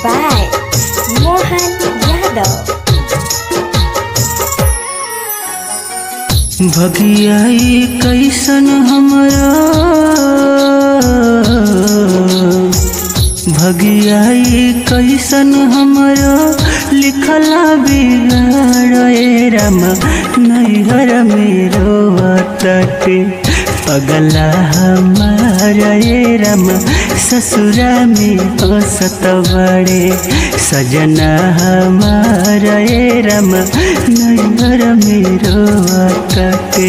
by Mohan Yadav. भगियाई कैसन हमरा भगियाई कैसन हमरा लिखला बिगाड़ ए राम नैहर मेरो तटे पगला हमारा ए राम ससुरा में हंसत बड़े सजना हमारा ए राम नैहर मेरो तटे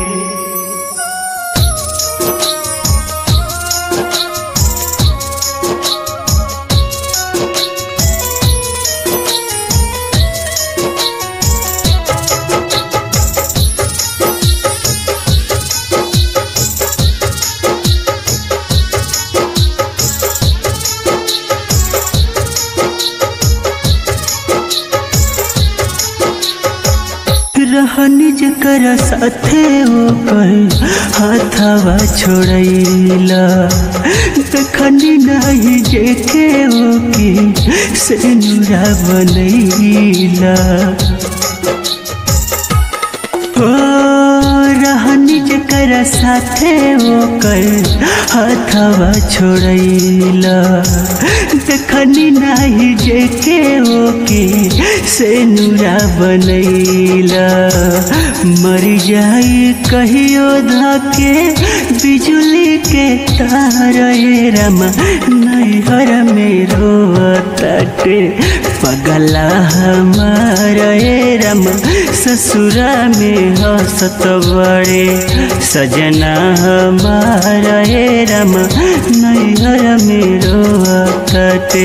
रहनी जकर साथे ओकर हाथवा छोड़ैला देखनी नहीं जेके ओके सेनुरा बनैला ओ रहनी जकर साथे ओकर हाथवा छोड़ैला देखनी नाही जेके ओके सेनुरा बनैला मर जाई कहियो धके बिजुली के तार ए रामा नैहर मेरो तटे पगला हमारा ए रामा ससुरा में हंसत बड़े सजना हमारा ए रामा नैहर मेरो तटे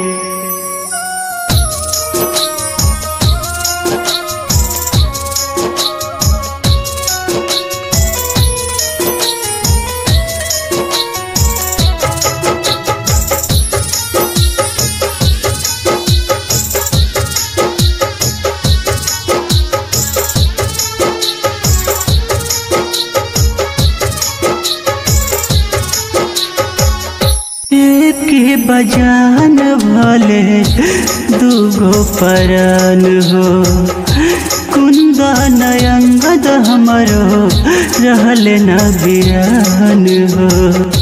एक बजान भले दूगो परान हो कुंदन अंगद हमरो रहल न बिरान हो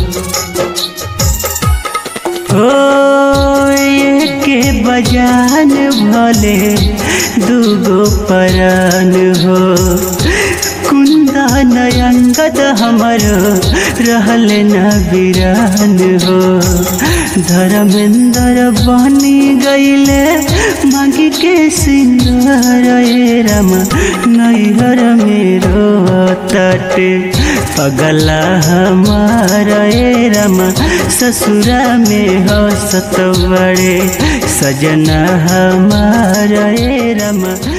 ओ के बजान भले दूगो परान हो कुंदन अंगद हमरो रहल न बिरान हो धर्मेंद्र बनी गईले मांगी के सिंदूर ए राम नैहर मेरो तटे पगला हमारा ए राम ससुरा में हंसत बड़े सजना हमारा ए राम